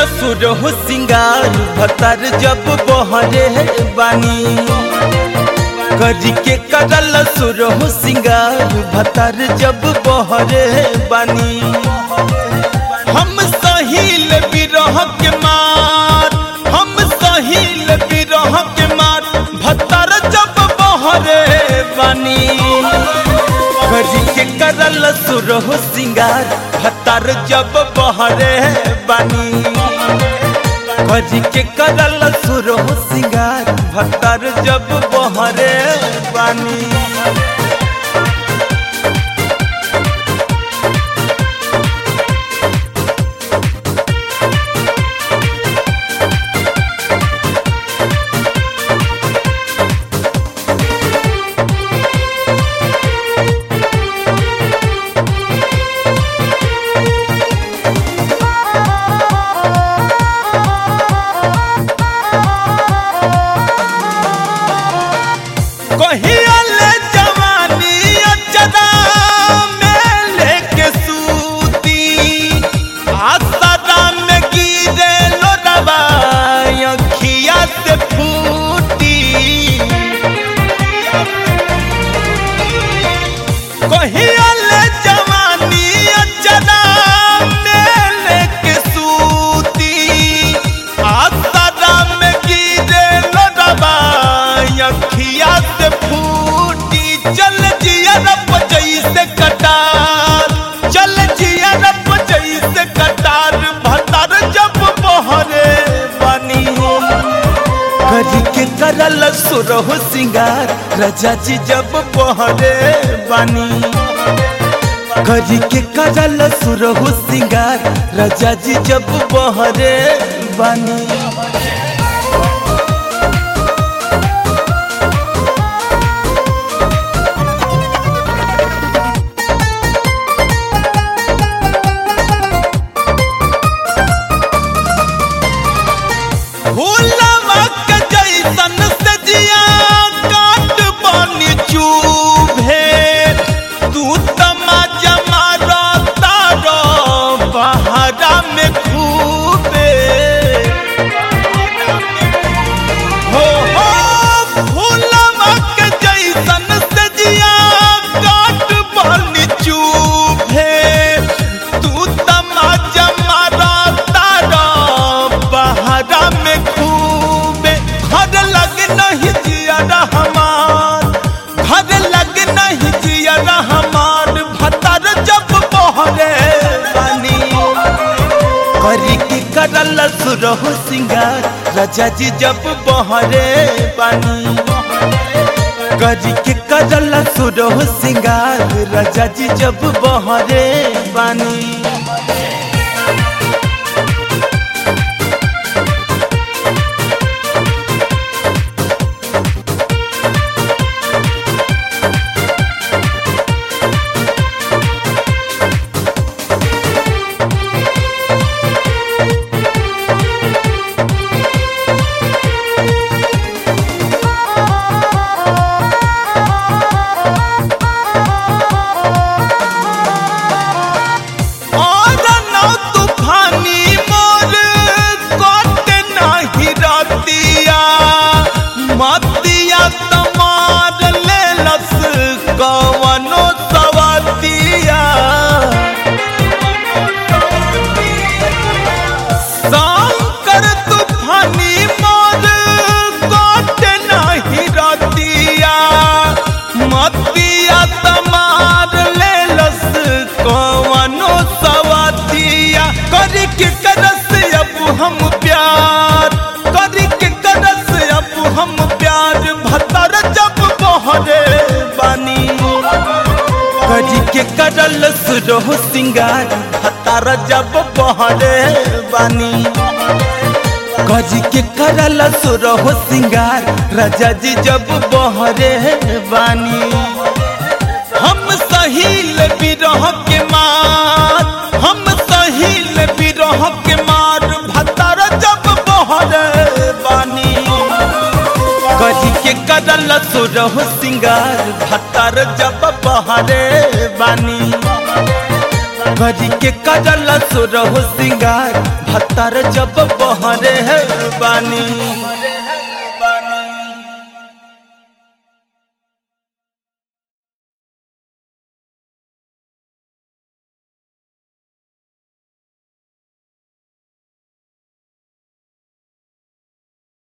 सुर हो सिंगार भतर जब बहरे बानी करी के करल सुर हो सिंगार भतर जब बहरे बानी हम सहिल बिरह के मार हम सहिल बिरह के मार भतर जब बहरे बानी करी के करल सुर हो सिंगार भतर जब बहरे बानी करी के करल सुर हो सिंगार भतर जब बहरे बानी कहिया ले जवानी अचरा में लेके सूती आसरा में गिरे लोडवा अखिया से फूटी कहिया ले जवानी अचरा में लेके सूती आसरा में गिरे लोडवा अखिया से फूटी चल जिया रब जैसे कटार चल जिया रब जैसे कटार भतार जब बहरे बनी करी के करल सुरह सिंगार रजा जी जब बहरे बानी करी के करल सुरह सिंगार रजा जी जब बहरे बानी फूलवा के जैसन से जिया काट बनी चूभे तू तमाजा मारो तारो बहरा में खूबे हो हो फूलवा के जैसन से जिया काट बनी चूभे तू तमाजा मारो तारो बहरा में खूबे घर लग नहीं जिया हमार घर लग नहीं जिया हमार भतर जब बहरे बनी करी की करल सुरहु सिंगार राजा जी जब बहरे बनी करी के करल सुरहु सिंगार राजा जी जब बहरे बनी और नौ तूफानी मोर कोट नहीं रतिया मतिया तमार ले लस कवनो सवतिया शंकर तूफानी मोर कोट नहीं रतिया मतिया तमार ले लस कवनो सवतिया करी के करस अब हम प्यार करी के करस अब हम प्यार भतर जब बहरे बानी करी के करल सुरह सिंगार भतर जब बहरे बानी करी के करल सुरह सिंगार राजा जी जब बहरे बानी हम सहिल बिरह के मार हम सहिल बिरह के मार भतर जब बहरे बानी करी के करल सुरह सिंगार भतर जब बहरे बानी करी के करल सुरह सिंगार भतर जब बहरे है बानी